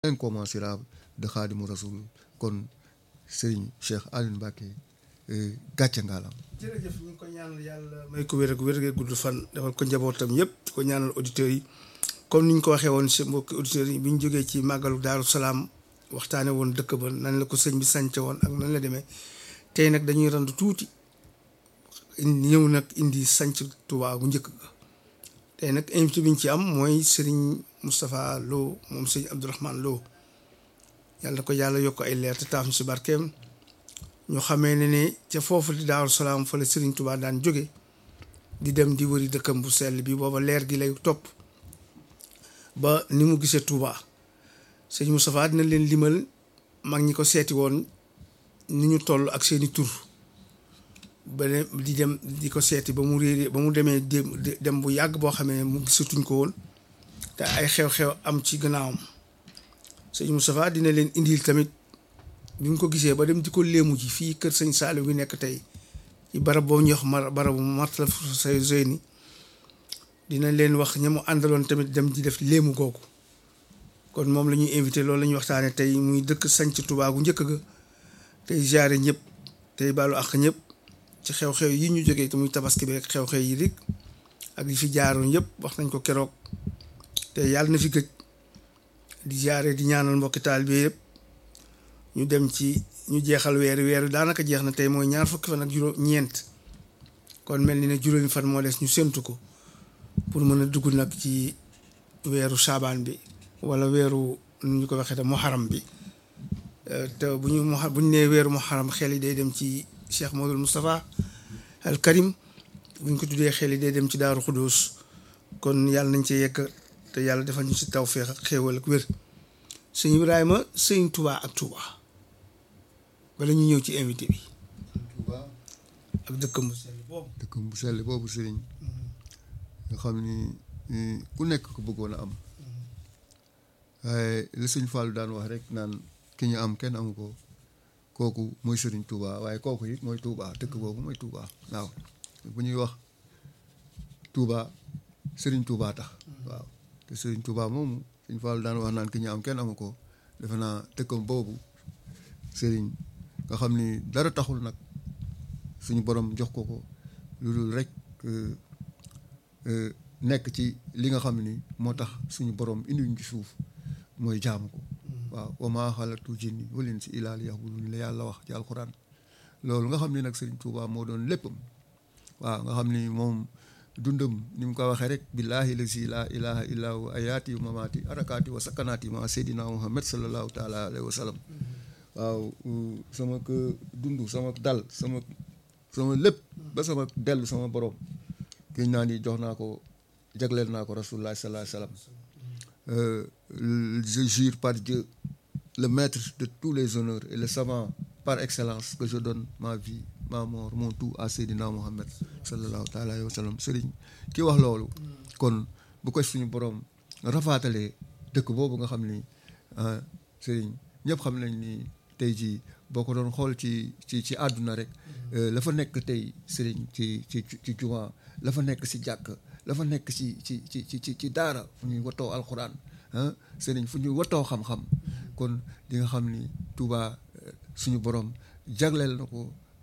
incommensurable de Khadimou Rassoul kon Serigne Cheikh Aliou Mbacké gàcce ngaalam jërëjëf ñu ngi ko ñaanal yàlla may ko wér ak wér ak gudd fan defal ko njabootam yëpp di ko ñaanal auditeurs yi comme ni ñu ko waxee woon si mbokki auditeurs yi bi ñu jógee ci màggalu Daaru Salaam waxtaane woon dëkk ba nan la ko sëñ bi sànce woon ak nan la demee tey nag dañuy randu tuuti ñëw nag indi sanc Touba bu njëkk ga tey nag invité bi ñu ci am mooy Serigne Moustapha Lo moom sëñ Abdourahmane Lo yàlla na ko yàlla yokk ay leer te taaf ñu si barkeem ñu xamee ne ne ca foofu di Daaru Salaam fa la Serigne Touba daan jóge di dem di wëri dëkkam bu sell bi booba leer gi lay topp ba ni mu gisee Touba sëñ Moustapha dina leen limal mag ñi ko seeti woon ni ñu toll ak seeni tur ba ne di dem di ko seeti ba mu réeree ba mu demee dem bu yàgg boo xamee ne mu gisatuñ ko woon te ay xew-xew am ci gannaawam sëñ Moustapha dina leen indil tamit bi mu ko gisee ba dem di ko léemu ji fii kër sëñ Saliou bi nekk tey ci barab boobu ñuy wax mar barabu Matlab Fawzayni dina leen wax ña mu àndaloon tamit dem di def léemu googu kon moom la ñuy invité loolu la ñuy waxtaanee tey muy dëkk sanc Touba gu njëkk ga tey jaare ñëpp tey baalu ak ñëpp ci xew-xew yi ñu jógee te muy tabaski bi rek xew-xew yi rek ak yi fi jaaroon yëpp wax nañ ko keroog te yàlla na fi gëj di jaare di ñaanal mbokki taal bi yëpp ñu dem ci ñu jeexal weeru weeru daanaka jeex na tey mooy ñaar fukki fan ak juróom ñeent kon mel ni ne juróomi fan moo des ñu séntu ko pour mën a dugg nag ci weeru saabaan bi wala weeru nu ñu ko waxee te muharam bi te bu ñu mu bu ñu nee weeru muharam xel yi day dem ci Cheikh Modou Moustapha al Karim bu ñu ko tuddee xel yi day dem ci Daaru Xudóos kon yàlla nañ ci yekk te yàlla defal ñu si tawféex ak xéewal ak wér sëñ Ibrahima sëñ Touba ak Touba bala ñu ñëw ci invité bi Touba ak dëkkam bu sell boobu dëkkam bu sell boobu Serigne nga xam ni ku nekk ko bëggoon a am waaye li sëñ Fallou daan wax rek naan ki ñu am kenn amu ko kooku mooy Serigne Touba waaye kooku it mooy Touba dëkk boobu mooy Touba waaw bu ñuy wax Touba Serigne Touba tax waaw te Serigne Touba moomu sëñ Fallou daan wax naan ki ñu am kenn amu ko defe naa dëkkam boobu Serigne nga xam ni dara taxul nag suñu borom jox ko ko lu dul rek nekk ci li nga xam ni moo tax suñu borom indiwuñ ci suuf mooy jaamu ko waaw wa maa xalaqtu jinni wal insa illaa liya'buduun la yàlla wax ci alxuraan loolu nga xam ni nag Serigne Touba moo doon léppam waaw nga xam ni moom dundam ni mu ko waxee rek billaahi lazi laa ilaaha illaa huwa ayaati wa mamaati arakaati wa sakanaati ma seydina Muhammad sallallahu taala alayhi wa sallam waaw sama ko dund sama dal sama sama lépp ba sama dellu sama borom kiñ naa ni jox naa ko jagleel naa ko rasulullah sallallahu alayhi wa sallam je jure par Dieu le maître de tous les honneurs et le savant par excellence que je donne ma vie ma mort mon tout à Seydina Muhammad sallallahu taala alayhi wa sallam sëriñ ki wax loolu kon bu ko suñu borom rafaatalee dëkk boobu nga xam ni sëriñ ñëpp xam nañ ni tey jii boo ko doon xool ci ci ci àdduna rek la fa nekk tey sëriñ ci ci ci juma la fa nekk si jàkk la fa nekk ci ci ci ci ci daara fu ñuy watoo alxuraan ah sëriñ fu ñuy watoo xam-xam kon di nga xam ni Touba suñu borom jagleel na ko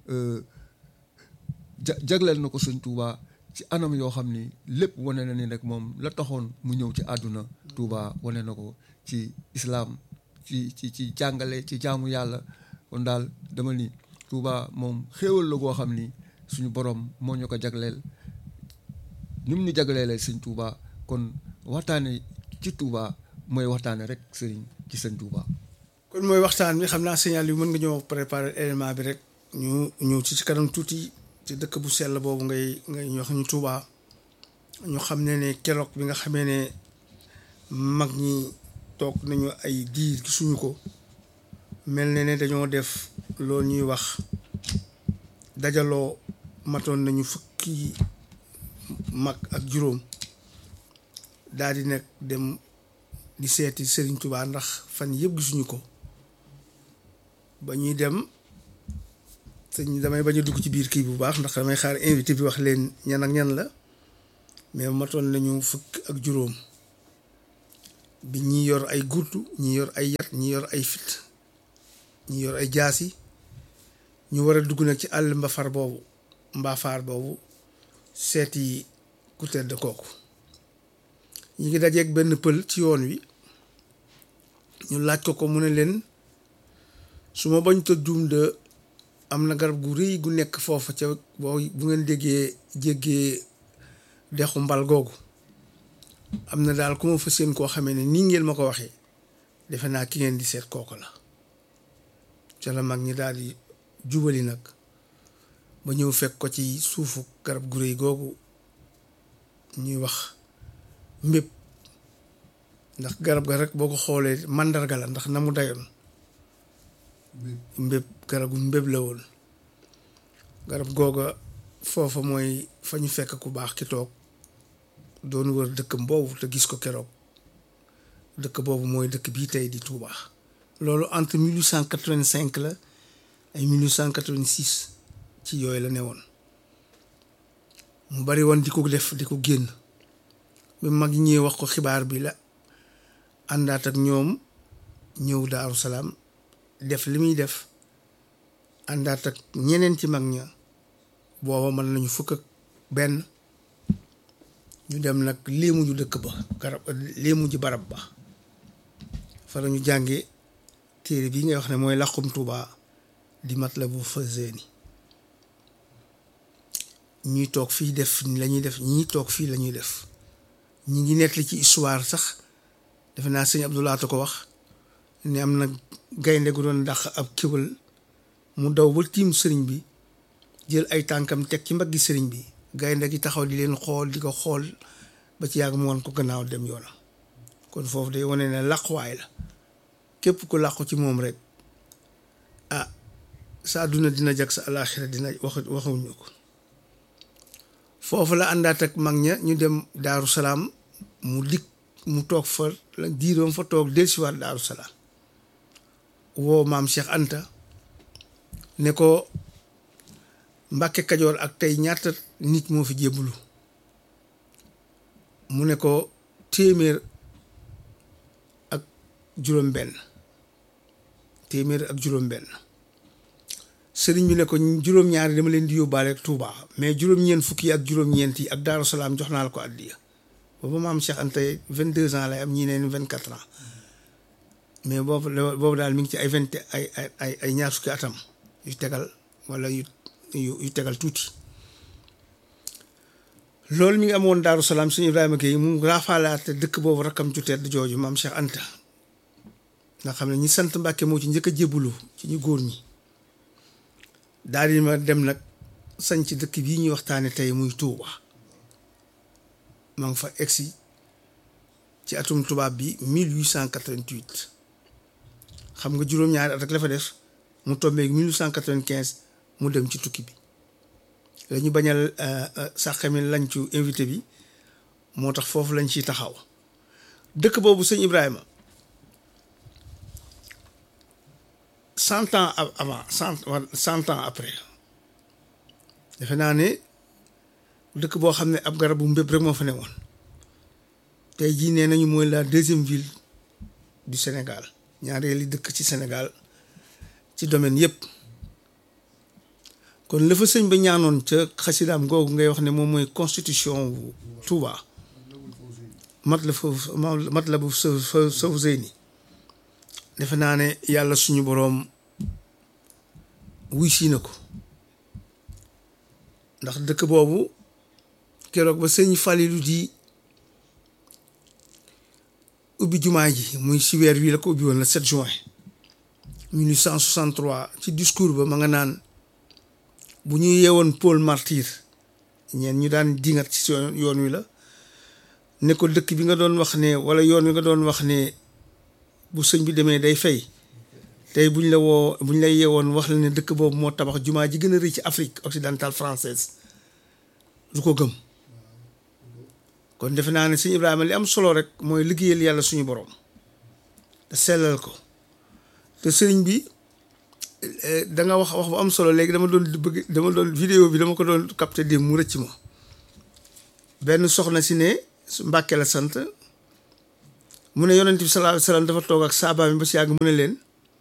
ja jagleel na ko suñ Touba ci anam yoo xam ni lépp wane na ni rek moom la taxoon mu ñëw ci àdduna Touba wane na ko ci islaam ci ci ci jàngale ci jaamu yàlla kon daal dama ni Touba moom xéewal la goo xam ni suñu borom moo ñu ko jagleel ni mu ñu jagleelee sëñ Touba kon waxtaane ci Touba mooy waxtaane rek sëriñ ci sëñ Touba. kon mooy waxtaan bi xam naa signal yi mën nga ñëw préparer élément bi rek ñu ñëw ci ci kanam tuuti ci dëkk bu sell boobu ngay ngay wax ñu Touba ñu xam ne ne keroog bi nga xamee ne mag ñi toog nañu ay diir gisuñu ko mel ne ne dañoo def loolu ñuy wax dajaloo matoon nañu fukki mag ak juróom daal di nag dem di seeti Serigne Touba ndax fan yëpp gisuñu ko ba ñuy dem sëñ damay bañ a dugg ci biir kii bu baax ndax damay xaar invité bi wax leen ñan ak ñan la mais matoon nañu fukk ak juróom bi ñi yor ay gurtu ñi yor ay yat ñi yor ay fit ñi yor ay jaasi ñu war a dugg nag ci àll mbafar boobu mbaafaar boobu seeti ku tedd kooku ñi ngi dajeeg benn pël ci yoon wi ñu laaj ko ko mu ne leen su ma bañ ta juum de am na garab gu rëy gu nekk foofu ca boo bu ngeen déggee jéggee dexu mbal googu am na daal ku ma fa seen koo xamee ne nii ngeen ma ko waxee defe naa ki ngeen di seet kooku la ca la mag ñi daal di jubali nag ba ñëw fekk ko ci suufu garab gu rëy googu ñuy wax mbéb ndax garab ga rek boo ko xoolee màndarga la ndax na mu dayoon mbéb garabu mbéb la woon garab googa foofa mooy fa ñu fekk ku baax ki toog doon wër dëkkam boobu te gis ko keroog dëkk boobu mooy dëkk bii tey di Touba. loolu entre 1885 la ay 1886 ci yooyu la ne woon mu bari woon di ko def di ko génn bi mag ñëwee wax ko xibaar bi la àndaat ak ñoom ñëw Daaru Salaam def li muy def àndaat ak ñeneen ci mag ña booba mën nañu fukk ak benn ñu dem nag léemu ju dëkk ba garab léemu ji barab ba fa la ñu jànge téere bii ngay wax ne mooy làqum Tuuba di Matlaboul Fawzayni ñuy toog fii def la ñuy def ñii toog fii la ñuy def ñi ngi nettali ci histoire sax defe naa sëñ Abdoulaye ko wax ne am na gaynde gu doon dàq ab kéwal mu daw ba tiim sëriñ bi jël ay tànkam teg ci mbaggi sëriñ bi gaynde gi taxaw di leen xool di ko xool ba ci yàgg mu woon ko gannaaw dem yoonam kon foofu day wane ne làquwaay la képp ku làqu ci moom rek ah sa àdduna dina jag sa alaaxira dina wax waxuñu ko foofu la àndaat ak mag ña ñu dem daaru salaam mu dikk mu toog fa la diiroom fa toog dellusiwaat daaru salaam woo maam Cheikh Anta ne ko Mbàkke Kajoor ak tey ñaata nit moo fi jébbalu mu ne ko téeméer ak juróom-benn téeméer ak juróom-benn sëriñ bi ne ko juróom-ñaari dama leen di yóbbaale ak Touba mais juróom-ñeent fukki ak juróom-ñeent yi ak Daaru Salaam jox naa la ko àddiya booba maam Cheikh Anta vingt deux ans lay am ñii neen vingt quatre ans mais boobu boobu daal mi ngi ci ay vingt ay ay ay ñaar fukki atam yu tegal wala yu yu tegal tuuti loolu mi ngi amoon Daaru Salaam suñu Ibrahima Gueye mu raafaalaate dëkk boobu rakkam ju tedd jooju maam Cheikh Anta nga xam ne ñi sant Mbàkke moo ci njëkk a jébbalu ci ñu góor ñi daal di ma dem nag sañ ci dëkk bii ñuy waxtaane tey muy Touba maa ngi fa egsi ci atum tubaab bi 1888 xam nga juróom-ñaari at rek la fa def mu tombeeg 1895 mu dem ci tukki bi la ñu bañal sàqami lañ ci invité bi moo tax foofu lañ ciy taxaw dëkk boobu sëñ Ibrahima cent ans avant cent cent ans après defe naa ne dëkk boo xam ne ab garabu mbéb rek moo fa ne woon tey jii nee nañu mooy la deuxième ville du Sénégal ñaareeli dëkk ci Sénégal ci domaine yépp kon la fa sëñ ba ñaanoon ca xasidaam googu ngay wax ne moom mooy constitution bu Touba mat la foofu mat la bu Fawzayni defe naa ne yàlla suñu boroom wuy si na ko ndax dëkk boobu keroog ba sëñ Falilu di ubbi jumaa ji muy si weer wi la ko ubbi woon le 7 juin 1863 ci discours ba ma nga naan bu ñu yeewoon Paul Martyr ñeen ñu daan dingat ci yoon wi la ne ko dëkk bi nga doon wax ne wala yoon wi nga doon wax ne bu sëñ bi demee day fay tey buñ la woo buñ lay yeewoon wax la ne dëkk boobu moo tabax jumaa ji gën a rëy ci Afrique occidentale française du ko gëm kon defe naa ne sëñ Ibrahima li am solo rek mooy liggéeyal yàlla suñu borom te sellal ko te sëriñ bi da nga wax wax bu am solo léegi dama doon bëgg dama doon vidéo bi dama ko doon capté dem mu rëcc ma benn soxna si ne Mbàkke la sant mu ne yonent bi sallallahu alayhi wasallam dafa toog ak saaba mi ba si yàgg mu ne leen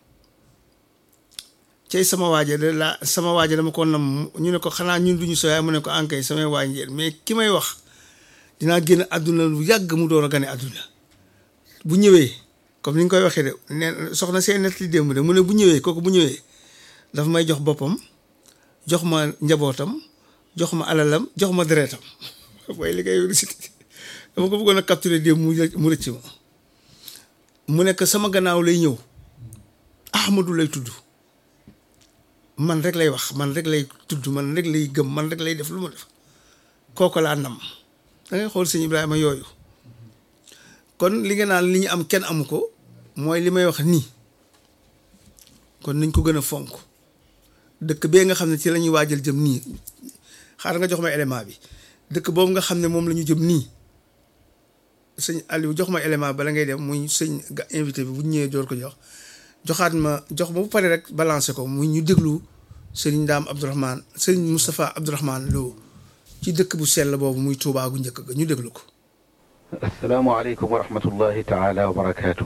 cey sama waaje de la sama waaje dama ko nam ñu ne ko xanaa ñun duñu sooyaay mu ne ko ankay samay waaj ngeen mais ki may wax dinaa génn àdduna lu yàgg mu door a gane àdduna bu ñëwee comme ni nga koy waxee de nee soxna seen net li démb de mu ne bu ñëwee kooku bu ñëwee dafa may jox boppam jox ma njabootam jox ma alalam jox ma deretam mooy li ngay cité dama ko bëggoon a capturer démb mu mu rëcc ma mu nekk sama gannaaw lay ñëw Ahmadu lay tudd man rek lay wax man rek lay tudd man rek lay gëm man rek lay def lu ma def kooku laa nam da ngay xool sëñ Ibrahima yooyu kon li nga naan li ñu am kenn amu ko mooy li may wax nii kon nañ ko gën a fonk dëkk bee nga xam ne ci la ñuy waajal jëm nii xaaral nga jox ma élément bi dëkk boobu nga xam ne moom la ñu jëm nii sëñ Aliou jox ma élément bala ngay dem muy sëñ ga invité bi bu ñu ñëwee door ko jox joxaat ma jox ma bu pare rek balancé ko muy ñu déglu sëriñ Ndaam Abdourahmane sëriñ Moustapha Abdourahmane Lo ci dëkk bu sell boobu muy Tuubaa gu njëkk ga ñu déglu ko. asalaamaaleykum wa rahmatullahi taala wa barakaatu.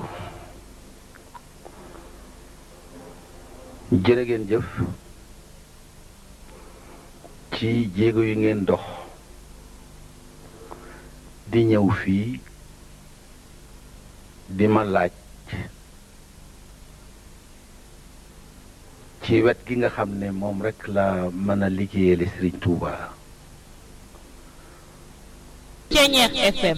jërë ngeen jëf ci jéego yu ngeen dox di ñëw fii di ma laaj ci wet gi nga xam ne moom rekk la mën a liggéeyale Sëriñ Tuuba Ceñeex FM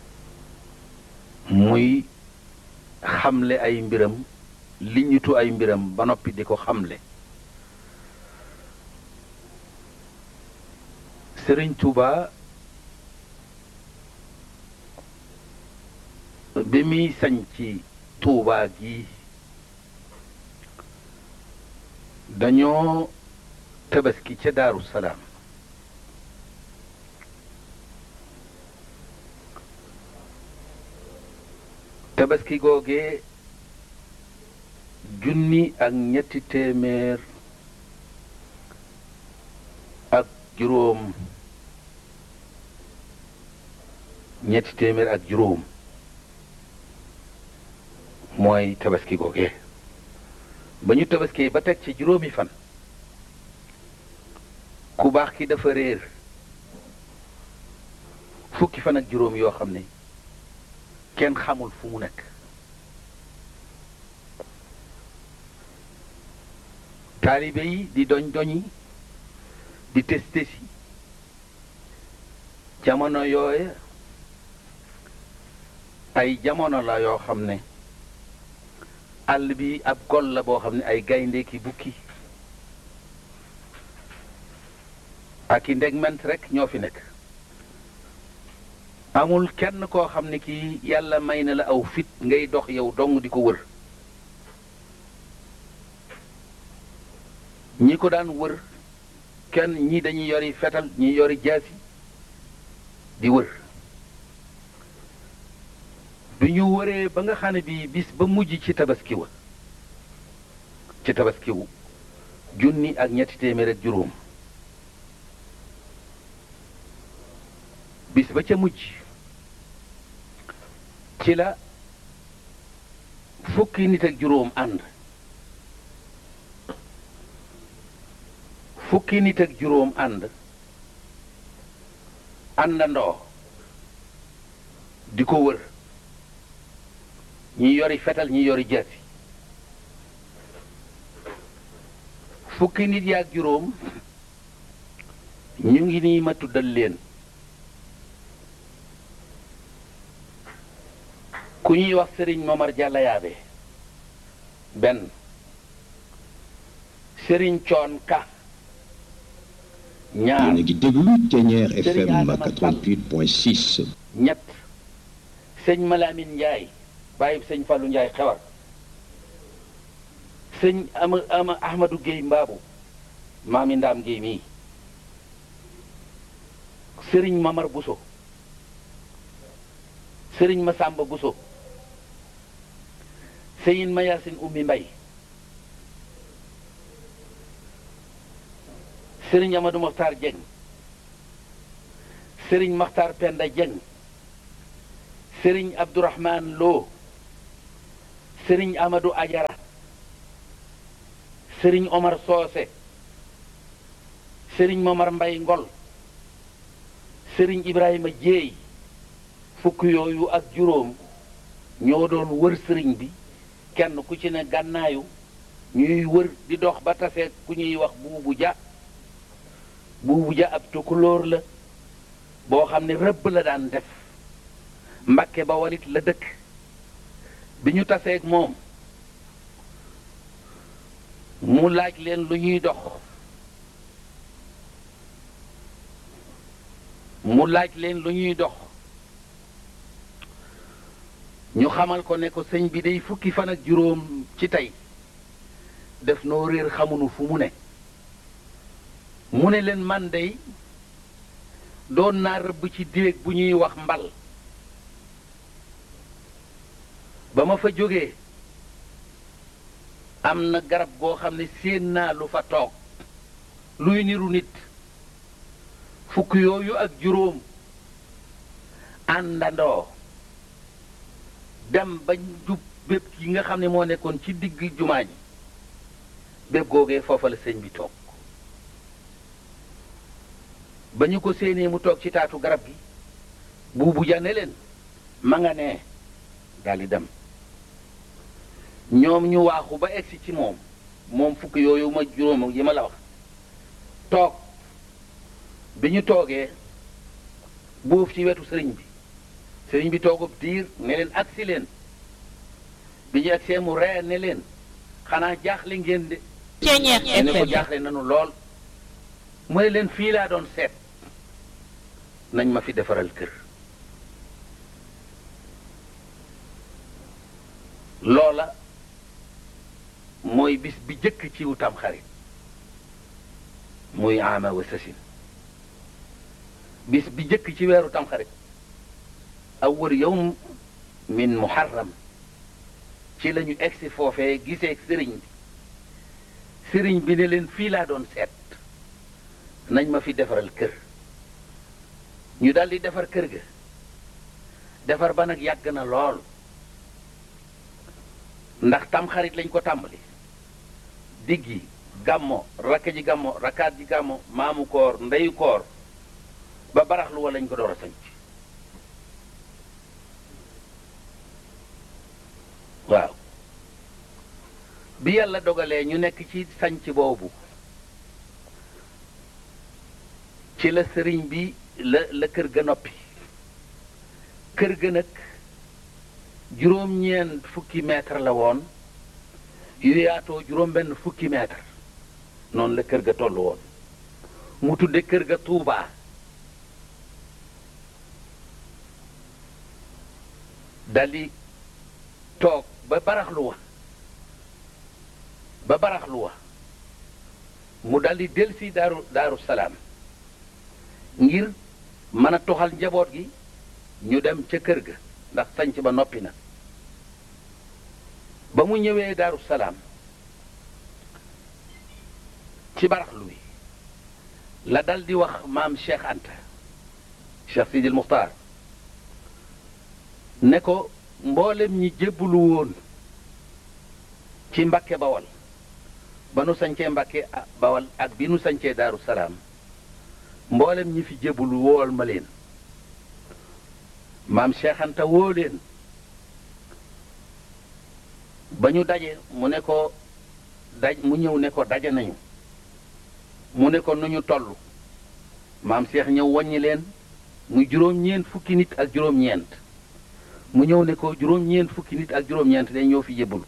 muy xamle ay mbiram liñitu ay mbiram ba noppi di ko xamle Sëriñ Tuuba bi muy sañ ci Tuuba gi dañoo tabaski ca Daaru Salaam tabaski googee junni ak ñetti téeméer ak juróom ñetti téeméer ak juróom mooy tabaski googee ba ñu tabaski ba teg ci juróomi fan ku baax ki dafa réer fukki fan ak juróom yoo xam ne kenn xamul fu mu nekk taalibe yi di doñ doñi di tes tesi jamono yooye ay jamono la yoo xam ne àll bi ab gol la boo xam ne ay gaynde ki bukki ak i ndegment rek ñoo fi nekk amul kenn koo xam ne kii yàlla may na la aw fit ngay dox yow dong di ko wër ñi ko daan wër kenn ñi dañuy yori fetal ñi yori jaasi di wër bi ñu wëree ba nga xam ne bii bis ba mujj ci tabaski wa ci tabaskiwu junni ak ñetti téeméer ak juróom bis ba ca mujj ci la fukki nit ak juróom ànd fukki nit ak juróom ànd àndandoo di ko wër ñi yori fetal ñi yori jaasi fukki nit yaak juróom ñu ngi nii ma tuddal leen ku ñuy wax sëriñ Momar Jàlla Yaabe benn sëriñ Coon Ka ñaar yéen a ngi déglu Ténière Serigne FM Adama Sall. 88.6 ñett sëñ Malamine Njaay bàyyi sëñ Fàllu Njaay xewar sëñ ama ama Ahmadou Géey Mbaabu maami Ndaam Géey mii sëriñ Mamar Buso sëriñ Masamba Buso sëyin Mayasin Ummi Mbay sëriñ Amadou Moxtaar Jeng sëriñ Maxtaar Penda Jeng sëriñ Abdourahman Lo sëriñ Amadou Ajara sëriñ Omar Soose sëriñ Momar Mbay Ngol sëriñ Ibrahima Jéey fukk yooyu ak juróom ñoo doon wër sëriñ bi kenn ku ci ne gànnaayu ñuy wër di dox ba tase ku ñuy wax buubu ja buubu ja ab tukulóor la boo xam ne rëbb la daan def mbakke ba walit la dëkk bi ñu taseeg moom mu laaj leen lu ñuy dox mu laaj leen lu ñuy dox ñu xamal ko ne ko sëñ bi day fukki fan ak juróom ci tey def noo réer xamunu fu mu ne mu ne leen man day doon naa rëbb ci déeg bu ñuy wax mbal ba ma fa jógee am na garab goo xam ne séen naa lu fa toog luy niru nit fukk yooyu ak juróom àndandoo dem ba jub bépp yi nga xam ne moo nekkoon ci digg jumaa ji bépp googee foofa la sëñ bi toog ba ñu ko séenee mu toog ci taatu garab gi buubu jane leen ma nga nee daldi dem ñoom ñu waaxu ba egsi ci moom moom fukk yooyu ma juróom yi ma la wax toog bi ñu toogee buuf ci wetu sëriñ bi sëriñ bi toogub diir ne leen agsi leen bi ñu agsee mu ree ne leen xanaa jaaxle ngeen de Ceñeex ne ko FM jaaxle nanu lool mu ne leen fii laa doon seet nañ ma fi defaral kër loola mooy bis bi jëkk ci wutam xarit muy ama wa sasin bis bi jëkk ci weeru tamxarit awwal yawm min muharram ci lañu egsi foofee gisee sëriñ bi sëriñ bi ne leen fii laa doon seet nañ ma fi defaral kër ñu daldi defar kër ga defar ba nag yàgg na lool ndax tamxarit lañ ko tàmbali diggi gàmmo rakk ji gàmmo rakkaat ji gàmmo maamu koor ndeyu koor ba baraxlu wa lañ ko door a sanc waaw bi yàlla dogalee ñu nekk ci sanc boobu ci la sëriñ bi la la kër ga noppi kër ga nag juróom-ñeent fukki mètre la woon yu yaatoo juróom-benn fukki mètre noonu la kër ga toll woon mu tudde kër ga Tuubaa daldi toog ba baraxlu wa ba baraxlu wa mu daldi delsi daaru daaru salaam ngir mën a toxal njaboot gi ñu dem ca kër ga ndax sanc ba noppi na ba mu ñëwee daaru salaam ci baraxlu wi la dal di wax maam Cheikh Anta Cheikh Sidil Muxtaar ne ko mboolem ñi jébbalu woon ci Mbakke Bawal ba nu sancee Mbakke Bawal ak bi nu sancee Daaru Salaam mboolem ñi fi jébbalu wool ma leen maam Cheikh Anta woo leen ba ñu daje mu ne ko daj mu ñëw ne ko daje nañu mu ne ko nu ñu toll maam Cheikh ñëw wàññi leen muy juróom-ñeent fukki nit ak juróom-ñeent mu ñëw ne ko juróom-ñeent fukki nit ak juróom-ñeent day ñëw fi jébbalu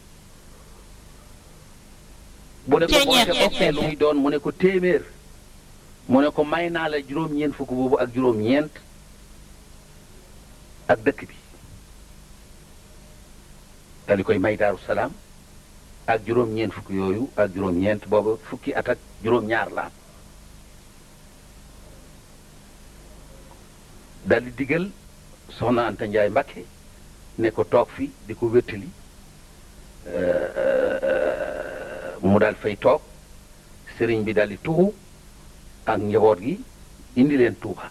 bu ne ko boo te bokkee lu muy doon mu ne ko téeméer mu ne ko may naa la juróom-ñeent fukk boobu ak juróom-ñeent ak dëkk bi dali koy may daaru salaam ak juróom-ñeent fukk yooyu ak juróom-ñeent boobu fukki at ak juróom-ñaar la am dal di digal soxna Anta Njaay Mbakke ne ko toog fi di ko wéttali mu daal fay toog sëriñ bi daal di tuxu ak njaboot gi indi leen tuuba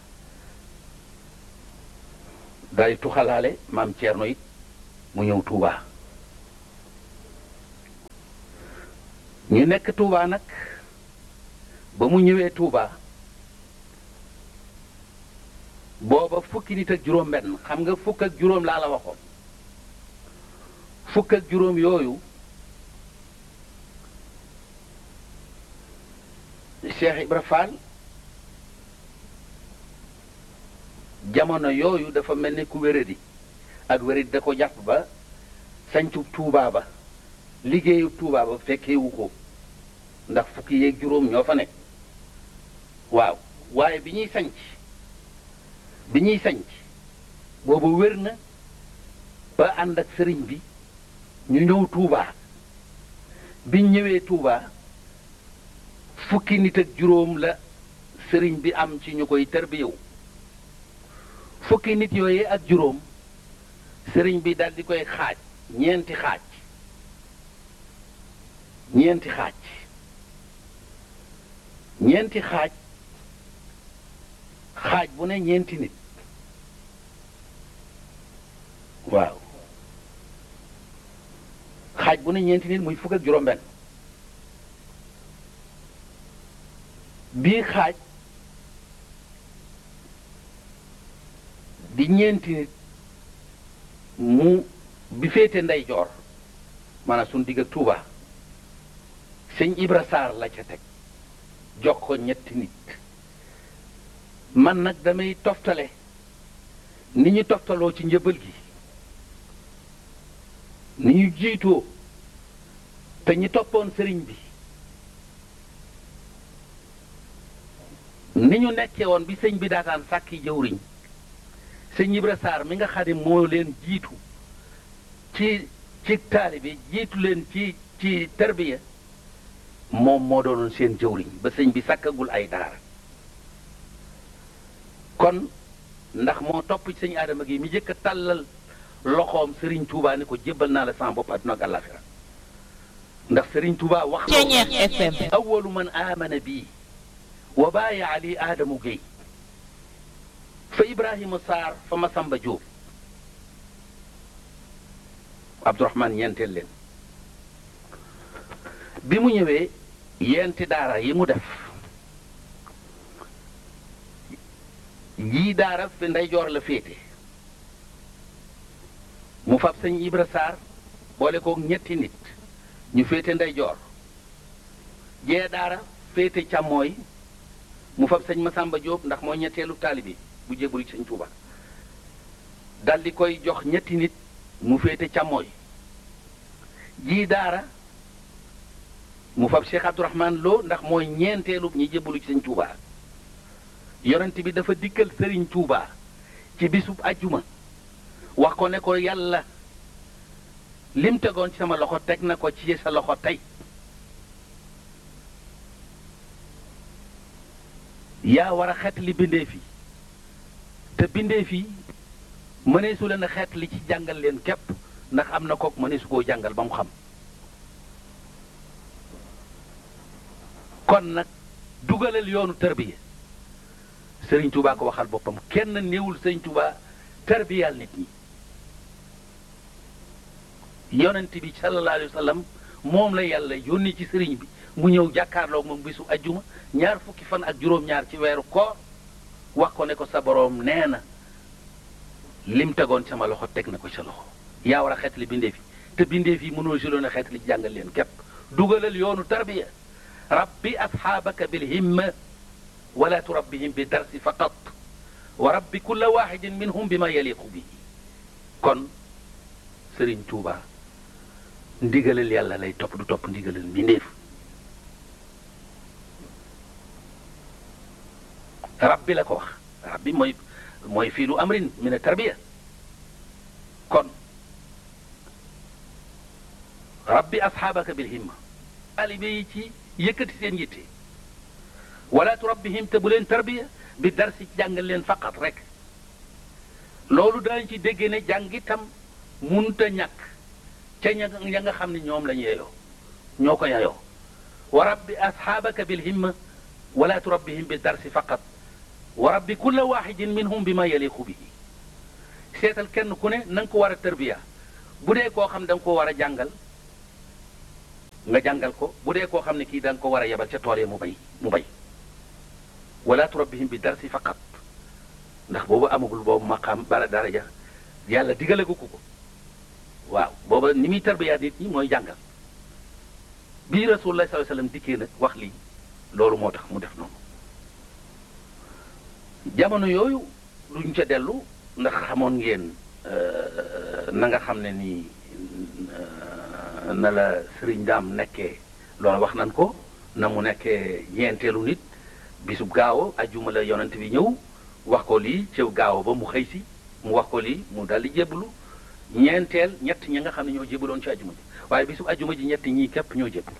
daal di tuxalaale maam Ceerno it mu ñëw tuuba ñu nekk Touba nag ba mu ñëwee Touba booba fukki nit ak juróom benn xam nga fukk ak juróom laa la waxoon fukk ak juróom yooyu Cheikh Ibra Fall jamono yooyu dafa mel ni ku wéradi ak wéradi da ko jàpp ba sañcu Touba ba liggéeyu Touba ba fekkeewu ko ndax fukki yeeg juróom ñoo fa nekk waaw waaye bi ñuy sañc bi ñuy sañc boobu wér na ba ànd ak sëriñ bi ñu ñëw Touba biñ ñëwee Touba fukki nit ak juróom la sëriñ bi am ci ñu koy tarbiyewu fukki nit yooyu ak juróom sëriñ bi dal di koy xaaj ñeenti xaaj ñeenti xaaj ñeenti xaaj xaaj bu ne ñeenti nit waaw xaaj bu ne ñeenti nit muy fukk ak juróom benn bii xaaj di ñeenti nit mu bi féete ndeyjoor maanaam suñu digg ak Touba sëñ Ibra Sarr la ca teg jox ko ñetti nit man nag damay toftale ni ñu toftaloo ci njëbal gi ni ñu jiitoo te ñi toppoon sëriñ bi ni ñu nekkee woon bi sëñ bi daataan sàkki jëwriñ sëñ Ibra Sarr mi nga xam ne moo leen jiitu ci ci taalibe jiitu leen ci ci tarbiya moom moo doonoon seen jëwriñ ba sëñ bi sàkkagul ay daara kon ndax moo topp ci sëñ Adama gi mi jëkk a tàllal loxoom Serigne Touba ni ko jébbal naa la sama bopp àdduna ak àllaaxira ndax Serigne Touba wax Ceeñeex FM awalu man aamana bii wa baaya ali Adamu Gueye fa Ibrahima Sarr fa Masamba Diop Abdourahmane ñeenteel leen bi mu ñëwee yenti daara yi mu def yii daara fi ndeyjoor la féete mu fab sëñ Ibra Sarr boole ko ñetti nit ñu féete ndeyjoor jee daara féete càmmooy mu fab sëñ Masamba Diop ndax mooy ñetteelu taalibi bu jébbalu ci sëñ Tuuba dal di koy jox ñetti nit mu féete càmmooy jii daara mu fab Cheikh Abdourahman Lo ndax mooy ñeenteelu ñi jébbalu ci sëñ Tuuba yonent bi dafa dikkal sëriñ Tuuba ci bisub ajjuma wax ko ne ko yàlla lim tegoon ci sama loxo teg na ko ci sa loxo tey yaa war a xet li bindeef yi te bindeef yi mëneesu leen a xet li ci jàngal leen képp ndax am na kook mëneesu koo jàngal ba mu xam kon nag dugalal yoonu tarbiya sëriñ Touba ko waxal boppam kenn néewul sëriñ Touba tarbiyal nit ñi yonent bi sallallahu alayhi wa sallam moom la yàlla yónni ci sëriñ bi mu ñëw jàkkaarloog moom bisu ajjuma ñaar fukki fan ak juróom-ñaar ci weeru koor wax ko ne ko sa boroom nee na lim tegoon sama loxo teg na ko sa loxo yaa war a xeetali bindeef yi te bindeef yi mënoo jëloon a xeetali jàngal leen képp dugalal yoonu tarbiya rabbi asxaabaka bil himma wala turabbihim bi darsi faqat wa rabbi kulla waxidin minhum bi ma yaliqu bihi kon sëriñ Tuuba ndigalal yàlla lay topp du topp ndigalal mbindeef rabbi la ko wax rabbi mooy mooy fiilu amrin min a tarbiya kon rabbi asxaabaka bil himma taalibe yi ci yëkkati seen yitte wala turabbihim te bu leen tarbiya bi darsi jàngal leen faqat rek loolu daañu ci déggee ne jàng itam munta ñàkk ca ña ña nga xam ne ñoom lañu yeyoo ñoo ko yeyoo wa rabbi asxaabaka bil himma wala turabbihim bi darsi faqat wa rabbi kulla waxidin minhum bi ma yaliqu bihi seetal kenn ku ne na nga ko war a tarbiya bu dee koo xam da nga ko war a jàngal nga jàngal ko bu dee koo xam ne kii da nga ko war a yebal ca tool yi mu bay mu bay wala turabbihim bi darsi faqat ndax boobu amagul boobu maqaam bara daraja yàlla digale ko ko waaw booba ni muy tarbiya nit ñi mooy jàngal bii rasulullah sallallahu alayhi wasallam dikkee nag wax lii loolu moo tax mu def noonu jamono yooyu duñ ca dellu ndax xamoon ngeen na nga xam ne nii na la sëriñ daam nekkee loolu wax nan ko na mu nekkee ñeenteelu nit bisub gaawo ajjuma la yonent bi ñëw wax ko lii ci gaawo ba mu xëy si mu wax ko lii mu daldi jébbalu ñeenteel ñett ñi nga xam ne ñoo jébbaloon ci ajjuma ji waaye bisub ajjuma ji ñett ñii képp ñoo jébbalu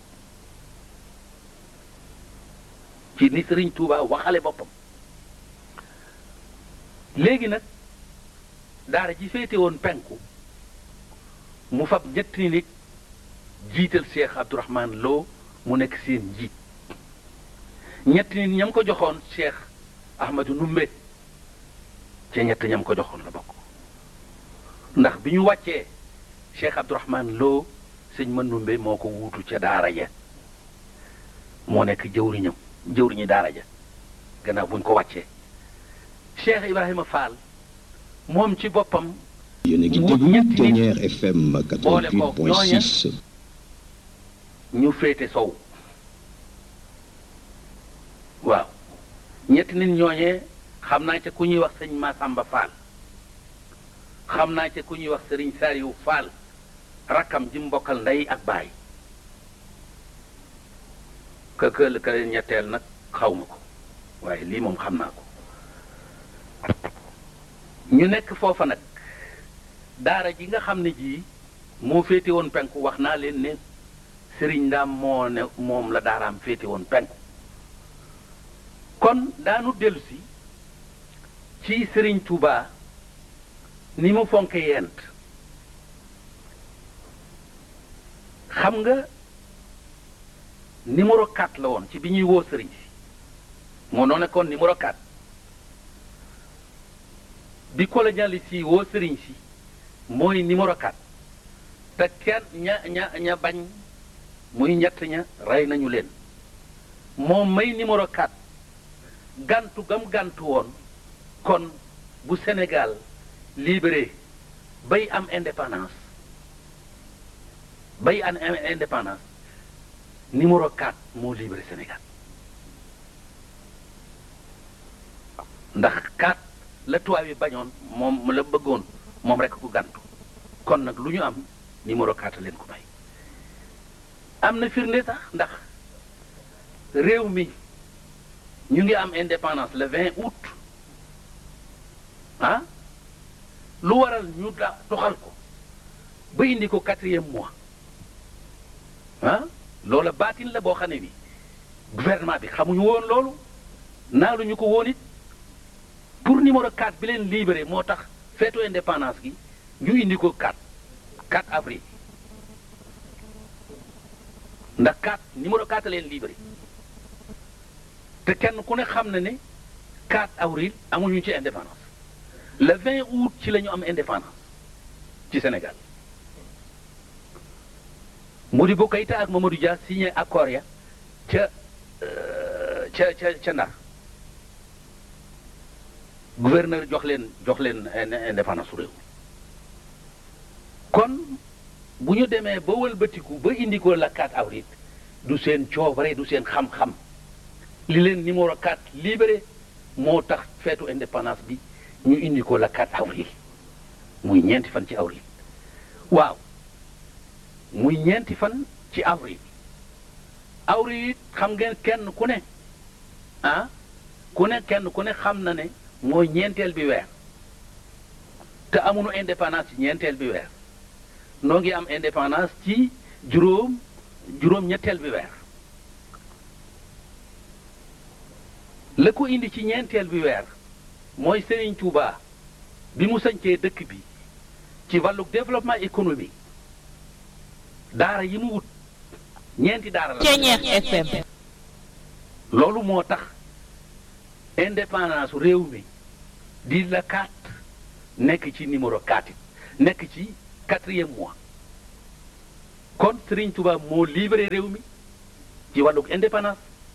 ci ni sëriñ Touba waxale boppam léegi nag daara ji féete woon penku mu fab ñetti nit jiital Cheikh Abdourahman Lo mu nekk seen njiit ñetti nit ñam ko joxoon Cheikh Ahmadou Numbe ca ñett ñam ko joxoon la bokk ndax bi ñu wàccee Cheikh Abdourahman Lo sëñ ma Numbe moo ko wuutu ca daara ja moo nekk jëwriñam jëwriñu daara ja gannaaw buñ ko wàccee Cheikh Ibrahima Fall moom ci boppam yéen a ngi déglu Ténière FM 88.6 ñu féete sow waaw ñetti nit ñooñee xam naa ca ku ñuy wax sëñ Massamba Fall xam naa ca ku ñuy wax sëriñ Sariou Fall rakkam ji mbokkal ndey ak baay ka kël ka ñetteel nag xaw ma ko waaye lii moom xam naa ko ñu nekk foofa nag daara ji nga xam ne jii moo féete woon penku wax naa leen ne sëriñ ndaam moo ne moom la daaraam féete woon penku kon daanu dellu si ci sëriñ Touba ni mu fonke yent xam nga numéro 4 la woon ci bi ñuy woo sëriñ si moo noo nekkoon numéro 4 bi colonialiste yi woo sëriñ si mooy numéro 4 te kenn ña ña ña bañ muy ñett ña rey nañu leen moom may numéro 4 gantu gam gantu woon kon bu Sénégal libéré bay am indépendance bay am indépendance numéro 4 moo libéré Sénégal ndax 4 la tubaab yi bañoon moom la bëggoon moom rek ku gantu kon nag lu ñu am numéro 4 leen ko may am na firnde sax ndax réew mi ñu ngi am indépendance le 20 août ah lu waral ñu da doxal ko ba indi ko quatrième mois ah loola baatin la boo xam ne bi gouvernement bi xamuñu woon loolu naaluñu ko woon it pour numéro 4 bi leen libéré moo tax feetu indépendance gi ñu indi ko 4 4 avril ndax 4 numéro 4 leen libéré te kenn ku ne xam na ne 4 avril amuñu ci indépendance le 20 août ci la ñu am indépendance ci Sénégal Modibo Keïta ak Mamadou Dia signé accord ya ca ca ca ca Ndar gouverneur jox leen jox leen indépendance su réew kon bu ñu demee ba wëlbatiku ba indi ko la 4 avril du seen coobare du seen xam-xam li leen numéro 4 libéré moo tax feetu indépendance bi ñu indi ko la 4 avril muy ñeenti fan ci avril waaw muy ñeenti fan ci avril avril it xam ngeen kenn ku ne ah ku ne kenn ku ne xam na ne mooy ñeenteel bi weer te amuñu indépendance ci ñeenteel bi weer noo ngi am indépendance ci juróom juróom ñetteel bi weer la ko indi ci ñeenteel bi weer mooy Serigne Touba bi mu sañcee dëkk bi ci wàllu développement économique daara yi mu wut ñeenti daara la Ténière FM loolu moo tax indépendance réew mi di la 4 nekk ci numéro 4 it nekk ci quatrième mois kon Serigne Touba moo libéré réew mi ci wàllug indépendance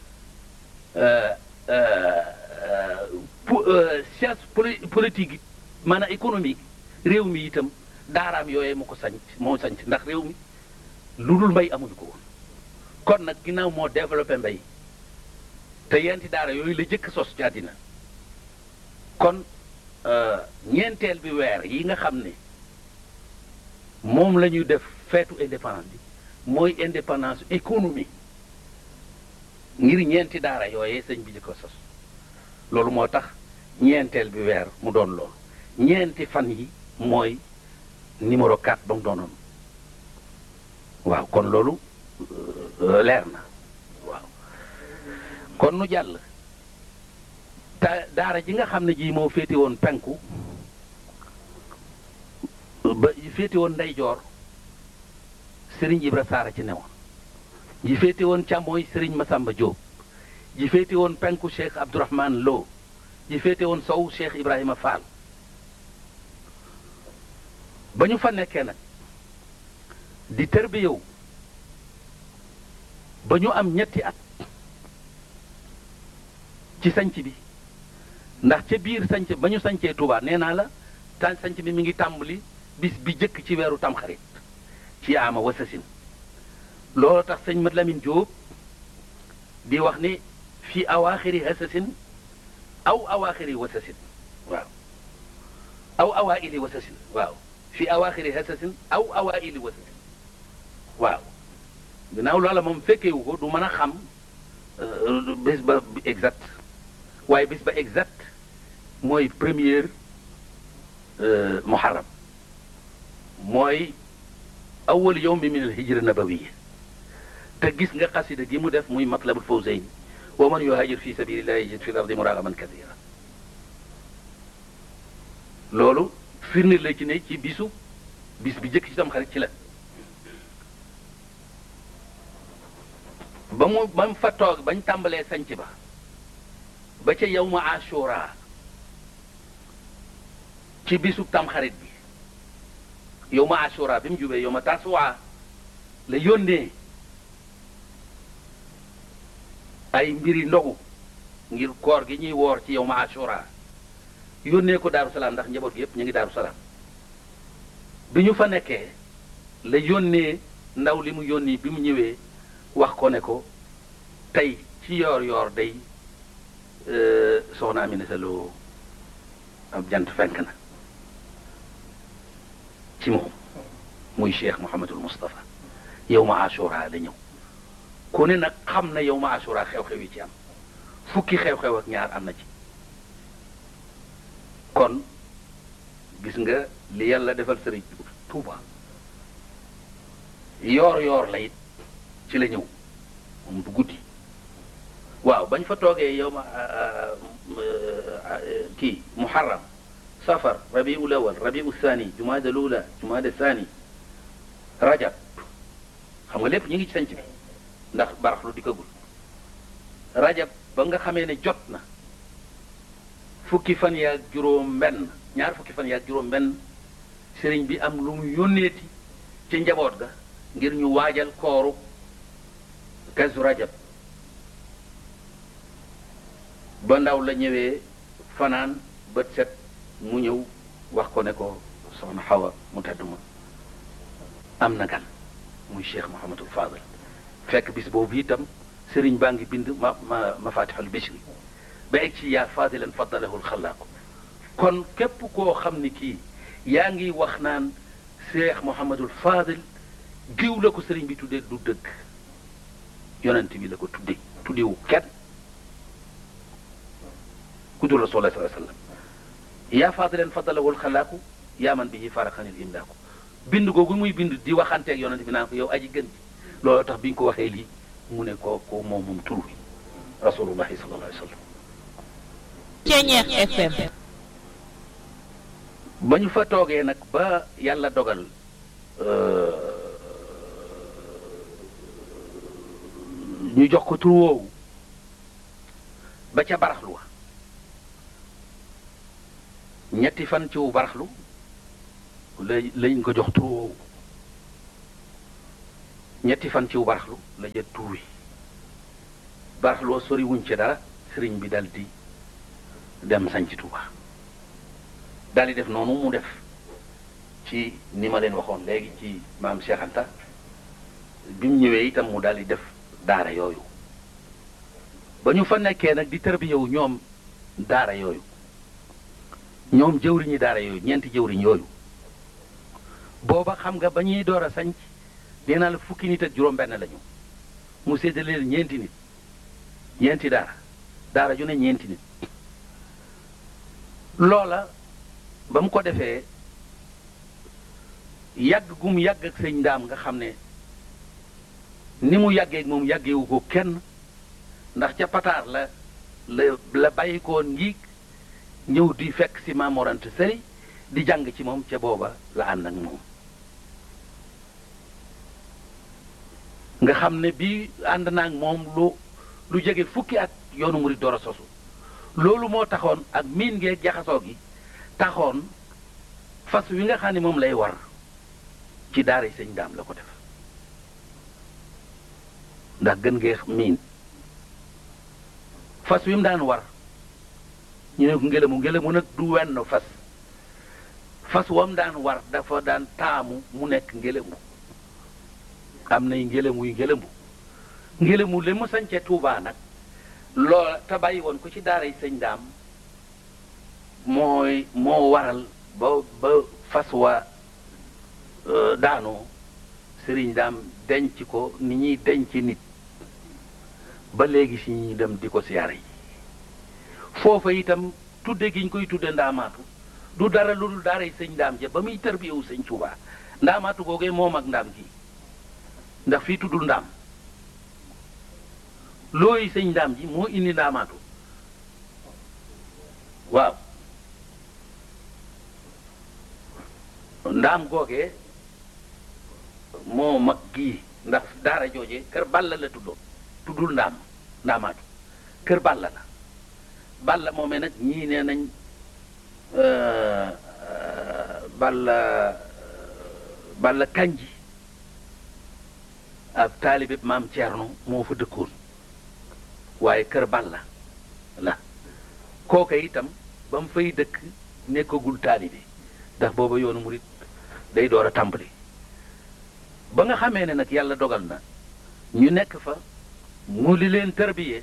science politique maanaam économique réew mi itam daaraam yooyee mu ko sanc moo sanc ndax réew mi lu dul mbay amuñu ko woon kon nag ginnaaw moo développé mbay te yenti daara yooyu la jëkk sos ci àddina kon ñeenteel bi weer yi nga xam ne moom la ñuy def feetu indépendance bi mooy indépendance économie ngir ñeenti daara yooyee sëñ bi jëkk sos loolu moo tax ñeenteel bi weer mu doon loolu ñeenti fan yi mooy numéro 4 ba mu doonoon waaw kon loolu leer na waaw kon nu jàll ta daara ji nga xam ne ji moo féete woon penku ba féete woon ndeyjoor sëriñ Ibra Saara ci newoon ji féete woon càmmooy sëriñ Masamba Diop ji féete woon penku Cheikh Abdourahman Lo ji féete woon sow Cheikh Ibrahima Fall ba ñu fa nekkee nag di tërbi yow ba ñu am ñetti at ci sanc bi ndax ca biir sanc ba ñu sancee Touba nee naa la ta sanc bi mi ngi tàmbali bis bi jëkk ci weeru tamxarit ci ama wasasin loolu tax sëñ Mat Lamin Jóob di wax ni fi awaaxiri hasasin aw awaaxiri wasasin waaw aw awaili wasasin waaw fi awaaxiri hasasin aw awaili wasasin waaw ginnaaw loola moom fekkewu ko du mën a xam bés ba exact waaye bés ba exact mooy première muharram mooy awal yawmi min al hijra nabawiya te gis nga xasida gi mu def muy matlabul fawzayn wa man yuhajir fi sabilillahi yajid fi l ardi muragaman kathira loolu firnde la ci ne ci bisu bis bi jëkk ci tam xarit ci la ba mu ba mu fa toog bañ tàmbalee sanc ba ba ca yow ma ashura ci bisu tamxarit bi yow ma ashura bi mu jubee yow ma tasuwaa la yónnee ay mbiri ndogu ngir koor gi ñuy woor ci yow ma ashura yónnee ko daaru salaam ndax njaboot gi yépp ñu ngi daaru salaam bi ñu fa nekkee la yónnee ndaw li mu yónni bi mu ñëwee wax ko ne ko tey ci yoor yoor day soxna Aminata Lo ab jant fenk na ci moom muy cheikh Mouhamadul Moustapha yow ma ashura la ñëw ku ne nag xam na yow ma ashura xew-xew yi ci am fukki xew-xew ak ñaar am na ci kon gis nga li yàlla defal sëriñ Tuuba yoor yoor la it ci la ñëw moom du guddi waaw bañ fa toogee yow ma kii muharram safar rabiul awal rabiul thani jumaada lula jumaada thani rajab xam nga lépp ñu ngi ci sanc bi ndax baraxlu dikkagul rajab ba nga xamee ne jot na fukki fan yaag juróom benn ñaar fukki fan yaag juróom benn sëriñ bi am lu mu yónneeti ci njaboot ga ngir ñu waajal kooru kazu rajab ba ndaw la ñëwee fanaan bët set mu ñëw wax ko ne ko soxna xawa mu tedd ma am na gan muy cheikh Mouhamadul Fadal fekk bis boobu itam sëriñ baa ngi bind ma ma mafatixul bishri ba egg ci yaa fadilan faddalahul xalaaqu kon képp koo xam ni kii yaa ngi wax naan cheikh Mouhamadul Fadal giw la ko sëriñ bi tuddee du dëgg yonent bi la ko tuddee tuddewu kenn ku dul rasulullah sallallahu alayhi wasallam yaa fadilan faddalahul xalaaqu yaa man bihi faraxanil imlaaku bind googu muy bind di waxanteeg yonent bi naan ko yow aji gën ji loolu tax bi ñu ko waxee lii mu ne ko ko moom moom tur wi rasulullahi sallallahu alayhi wasallam Ceñeex FM ba ñu fa toogee nag ba yàlla dogal ñu jox ko tur woowu ba ca baraxlu wa ñetti fan ci wu baraxlu la lañ ko jox tur woowu ñetti fan ciw baraxlu la jët tuubi baraxloo sori wuñ ci dara sëriñ bi dal di dem sañ ci Tuuba dal di def noonu mu def ci ni ma leen waxoon léegi ci maam Cheikh Anta bi mu ñëwee itam mu dal di def daara yooyu ba ñu fa nekkee nag di tërbiyewu ñoom daara yooyu ñoom jëwriñi daara yooyu ñeenti jëwriñ yooyu booba xam nga ba ñuy door a sañc nee naa la fukki nit ak juróom-benn lañu mu séddale ñeenti nit ñeenti daara daara ju ne ñeenti nit loola ba mu ko defee yàgg gum yàgg ak sëñ ndaam nga xam ne ni mu yàggee ak moom yàggewu ko kenn ndax ca pataar la la la bàyyi ko ngiig ñëw di fekk si Mamorante Sëri di jàng ci moom ca booba la ànd ak moom nga xam ne bii ànd naa ak moom lu lu jege fukki at yoonu murid door a sosu loolu moo taxoon ak miin ngee jaxasoo gi taxoon fas wi nga xam ne moom lay war ci daara sëñ daam la ko def ndax gën ngee miin fas wi mu daan war ñu ne ko ngelamu ngelamu nag du wenn fas fas wam daan war dafa daan taamu mu nekk ngelamu am nay ngelamu yu ngelamu ngelamu li mu sañce Tuubaa nag loola te bàyyi woon ko ci daara sëñ daam mooy moo waral ba ba fas wa daanoo sëriñ daam denc ko ni ñuy denc nit ba léegi si ñuy dem di ko siyaare yi foofa itam tudde gi ñu koy tudde ndaamaatu du dara lu dul daaray sëñ ndaam ja ba muy tërbiyewu sëñ Tuubaa ndaamaatu googee moom ak ndaam gi ndax fii tuddul ndaam looy sëñ ndaam ji moo indi ndaamaatu waaw ndaam googee moo mag gii ndax daara jooje kër Balla la tuddoon tuddul ndaam ndaamaatu kër Balla la Balla moomee nag ñii nee nañ Balla Balla Kanji ab taalibe maam Thierno moo fa dëkkoon waaye kër Balla la kooka itam ba mu fay dëkk nekkagul taalibe ndax booba yoonu murit day door a tàmbali ba nga xamee ne nag yàlla dogal na ñu nekk fa mu li leen tarbiyee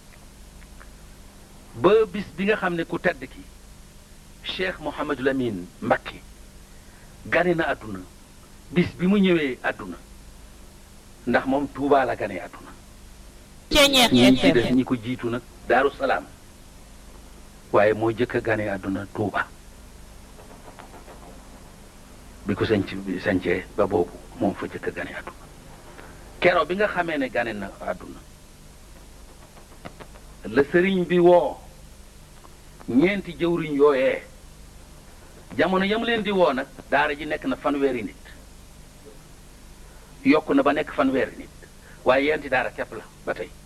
ba bis bi nga xam ne ku tedd ki Cheikh Mouhamadul Amin Mbakke gane na àdduna bis bi mu ñëwee àdduna ndax moom Tuubaa la gane àdduna Ceñeex ñi ci des FM ñi ko jiitu nag Daaru Salaam waaye moo jëkk a gane àdduna Tuuba bi ko sañc bi sañcee ba boobu moom fa jëkk a gane àdduna kero bi nga xamee ne gane na àdduna la sëriñ bi woo ñeenti jëwriñ yooyee jamono yam leen di woo nag daara ji nekk na fanweeri nit yokk na ba nekk fanweeri nit waaye yenti daara képp la ba tey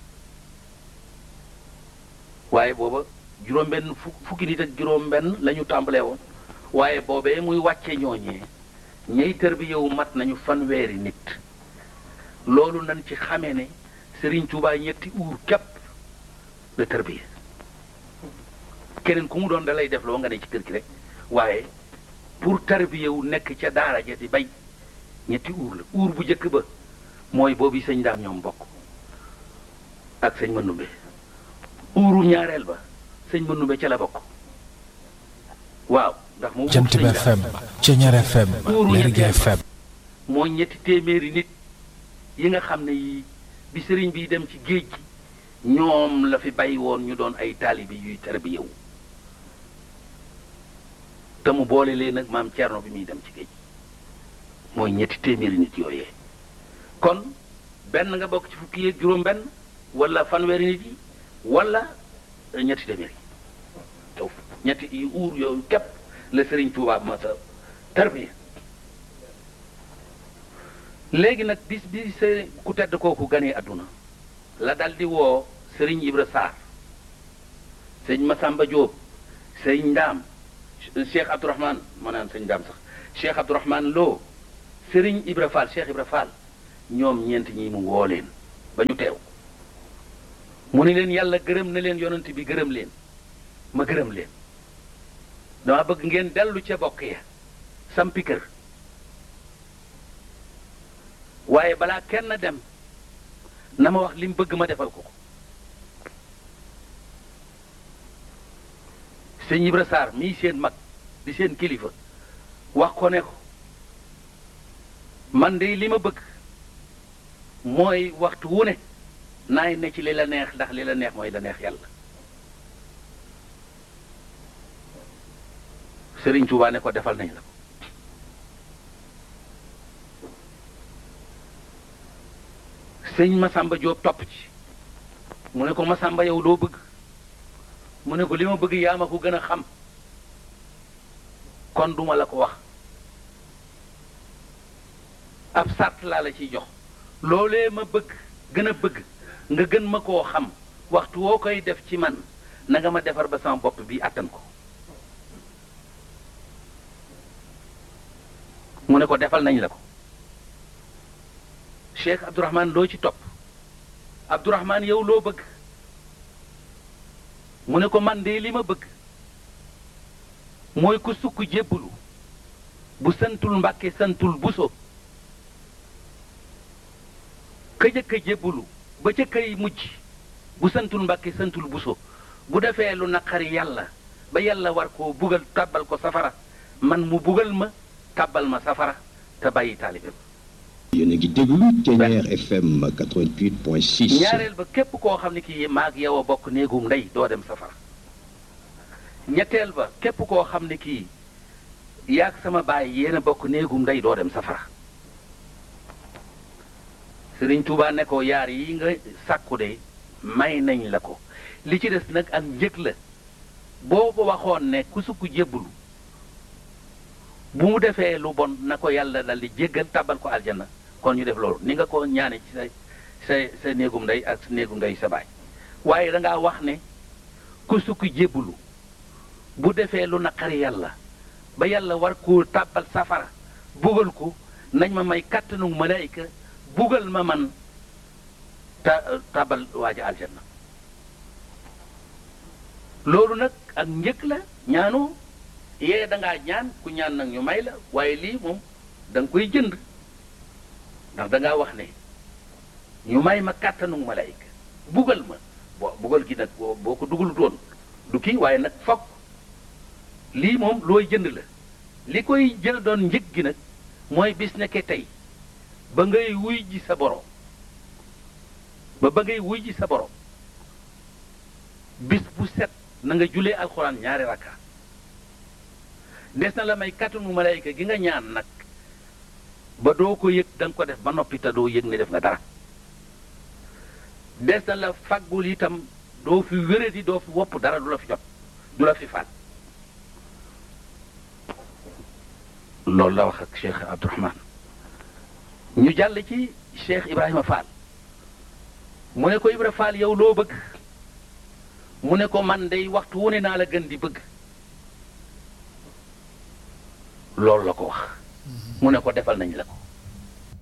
waaye booba juróom-benn fu fukki nit ak juróom-benn la ñu tàmbalee woon waaye boobee muy wàcce ñooñee ñey tër bi yow mat nañu fanweeri nit loolu nañ ci xamee ne Serigne Touba ñetti uur képp la tër bi keneen ku mu doon da lay def loo nga ne ci kër gi rek waaye pour tarbiyewu nekk ca daara ja di bay ñetti uur la uur bu njëkk ba mooy boobu sëñ daam ñoom bokk ak sëñ Manumbe uuru ñaareel ba sëñ Manumbe ca la bokk waaw ndax moom jant bi FM Ceñeer FM Uuru Lergui ñetteel ba. FM mooy ñetti téeméeri nit yi nga xam ne yii bi sëriñ bi dem ci géej gi ñoom la fi bàyyi woon ñu doon ay taalibi yuy tarbiyewu te mu boole leen nag maam Thierno bi muy dem ci géej gi mooy ñetti téeméeri nit yooyee kon benn nga bokk ci fukki yeeg juróom-benn wala fanweeri nit yi wala eh, ñetti téeméeri taw ñetti yi uur yooyu képp la sëriñ Tuubaa ma sa tarbiya léegi nag bis bi sa ku tedd kooku ganee àdduna la dal di woo sëriñ Ibra Sarr sëñ Masamba Diop sëñ Ndaam Cheikh Abdourahman ma naan sëñ Ndaam sax Cheikh Abdourahman Lo sëriñ Ibra Fall Cheikh Ibra Fall ñoom ñeent ñi mu woo leen ba ñu teew mu ni leen yàlla gërëm na leen yonent bi gërëm leen ma gërëm leen dama bëgg ngeen dellu ca bokk ya sampi kër waaye balaa kenn dem na ma wax li mu bëgg ma defal ko ko sëñ Ibra Sarr mii seen mag di seen kilifa wax ko ne ko man de li ma bëgg mooy waxtu wu ne naay ne ci li la neex ndax li la neex mooy la neex yàlla Sëriñ Tuubaa ne ko defal nañ la ko sëñ Masamba Jóob topp ci mu ne ko Masamba yow loo bëgg mu ne ko li ma bëgg yaa ma ko gën a xam kon duma la ko wax ab sart laa la ciy jox loolee ma bëgg gën a bëgg nga gën ma koo xam waxtu woo koy def ci man na nga ma defar ba sama bopp bi àttan ko mu ne ko defal nañ la ko Cheikh Abdourahman loo ci topp Abdourahman yow loo bëgg mu ne ko man de li ma bëgg mooy ku sukk jébbalu bu santul mbàkke santul buso ka jëkk a jébbalu ba ca kay mujj bu santul mbàkke santul buso bu defee lu naqari yàlla ba yàlla war koo bugal tàbbal ko safara man mu bugal ma tàbbal ma safara te bàyyi taalibe ba yéen a ngi déglu Ténière FM 88.6. ñaareel ba képp koo xam ne kii maag yow a bokk néegum ndey doo dem safara ñetteel ba képp koo xam ne kii yaag sama baay yéen a bokk néegum ndey doo dem safara Sëriñ Tuubaa ne ko yaar yi nga sàkku de may nañ la ko li ci des nag ak njëg la boo ko waxoon ne ku sukk jébbulu bu mu defee lu bon na ko yàlla dal di jéggal tàbbal ko aljana kon ñu def loolu ni nga ko ñaane ci sa sa sa néegum ndey ak sa néegum ndey sa baay waaye da ngaa wax ne ku sukk jébbulu bu defee lu naqari yàlla ba yàlla war koo tàbbal safara bugal ko nañ ma may kàttanu malaayika bugal ma man ta tàbbal waaja aljanna loolu nag ak njëkk la ñaanoo yee da ngaa ñaan ku ñaan nag ñu may la waaye lii moom da nga koy jënd ndax da ngaa wax ne ñu may ma kàttanu malaayika bugal ma bo bugal gi nag boo boo ko dugal doon du kii waaye nag fokk lii moom looy jënd la li koy jël doon njëg gi nag mooy bis nekke tey ba ngay wuy ji sa borom ba ba ngay wuy ji sa borom bis bu set na nga julee alxuraan ñaari rakka des na la may kàttanu malayka gi nga ñaan nag ba doo ko yëg da nga ko def ba noppi te doo yëg ne def nga dara des na la faggul itam doo fi wéradi doo fi wopp dara du la fi jot du la fi faat loolu la wax ak Cheikh Abdourahman ñu jàll ci Cheikh Ibrahima Fall mu ne ko Ibra Fall yow loo bëgg mu ne ko man day waxtu wu ne naa la gën di bëgg loolu la ko wax mu ne ko defal nañ la ko